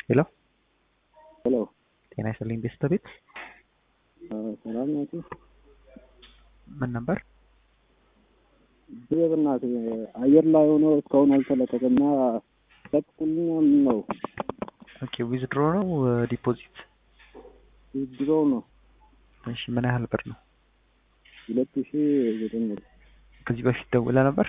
ሄሎ ሄሎ ጤና ይስጥልኝ ቤስተ ቤት ሰላም ናችሁ? ምን ነበር? ብሬ በእናትህ አየር ላይ ሆኖ እስካሁን አልተለቀቀም እና ለቅቁልኛ ምን ነው ኦኬ ዊዝድሮ ነው ዲፖዚት? ድሮ ነው እሺ ምን ያህል ብር ነው? ሁለት ሺ ዘጠኝ ብር ከዚህ በፊት ደውለ ነበር?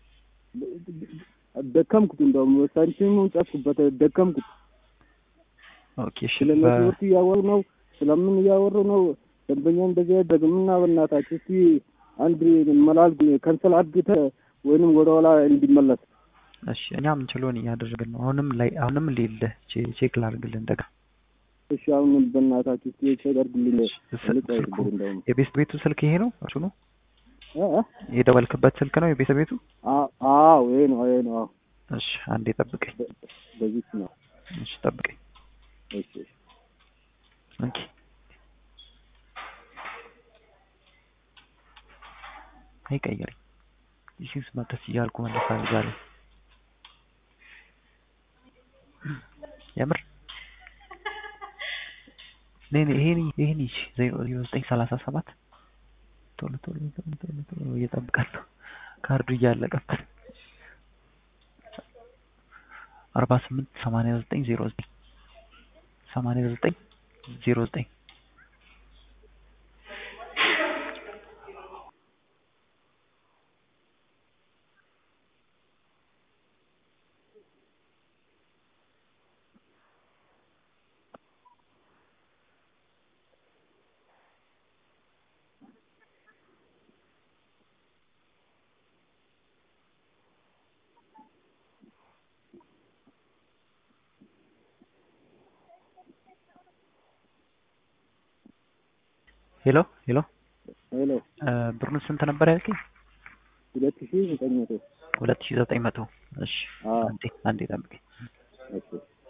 ደከምኩት። እንደውም ሳንቲሙን ጨፍኩበት ደከምኩት። ኦኬ እሺ ስለ ኔትወርክ እያወሩ ነው፣ ስለምን እያወሩ ነው። ደንበኛ እንደዚህ አይደረግምና በእናታችሁ እስቲ አንድ መላል ከንሰል አድርገህ ወይንም ወደ ኋላ እንዲመለስ እሺ እኛ የምንችለውን እያደረግን ነው። አሁንም ላይ አሁንም ሌለ ቼክ ላድርግልህ እንደገና። እሺ አሁን በእናታችሁ እስቲ ቼክ አድርግልኝ። ስልኩ የቤስት ቤቱ ስልክ ይሄ ነው እሱ ነው እ እ የደወልክበት ስልክ ነው የቤተ ቤቱ? አዎ ይሄ ነው ይሄ ነው። አዎ እሺ አንዴ ጠብቀኝ። በዚህ ነው። እሺ ጠብቀኝ። እሺ እሺ ኦኬ አይቀየርም። ይህን መለስ እያልኩ መለስ አድርጋለሁ። የምር ነይ ነይ ይሄን ይሄን ይሽ ዜሮ ዜሮ ዘጠኝ ሰላሳ ሰባት ቶሎ ቶሎ ቶሎ ቶሎ ቶሎ እየጠብቃለሁ ካርዱ እያለቀበት አርባ ስምንት ሰማንያ ዘጠኝ ዜሮ ዘጠኝ ሰማንያ ዘጠኝ ዜሮ ዘጠኝ ሄሎ ሄሎ ሄሎ ብሩን ስንት ነበር ያልከኝ? ሁለት ሺ ዘጠኝ መቶ ሁለት ሺ ዘጠኝ መቶ እሺ አዎ አንዴ አንዴ ጠብቀኝ። እሺ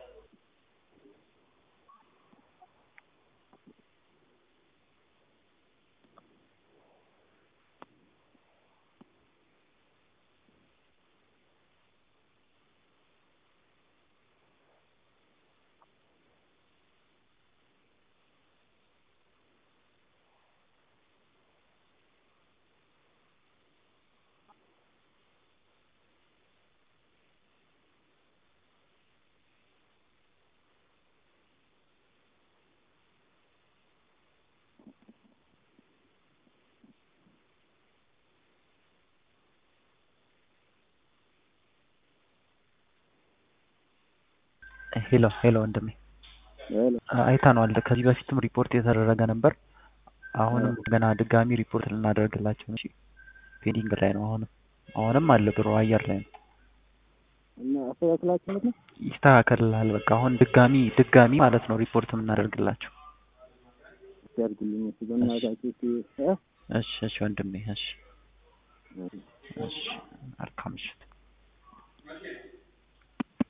ሄሎ ሄሎ ወንድሜ ሄሎ አይተነዋል። ከዚህ በፊትም ሪፖርት የተደረገ ነበር። አሁንም ገና ድጋሚ ሪፖርት ልናደርግላቸው ነው። ፔንዲንግ ላይ ነው። አሁንም አሁንም አለ ብሮ አየር ላይ ነው። እና አስተካክላችሁት ነው? ይስተካከልልሃል። በቃ አሁን ድጋሚ ድጋሚ ማለት ነው ሪፖርት የምናደርግላቸው። እስቲ አድርጉልኝ እስቲ በእናታችሁ እስቲ እ እሺ እሺ ወንድሜ እሺ እሺ መልካም ምሽት።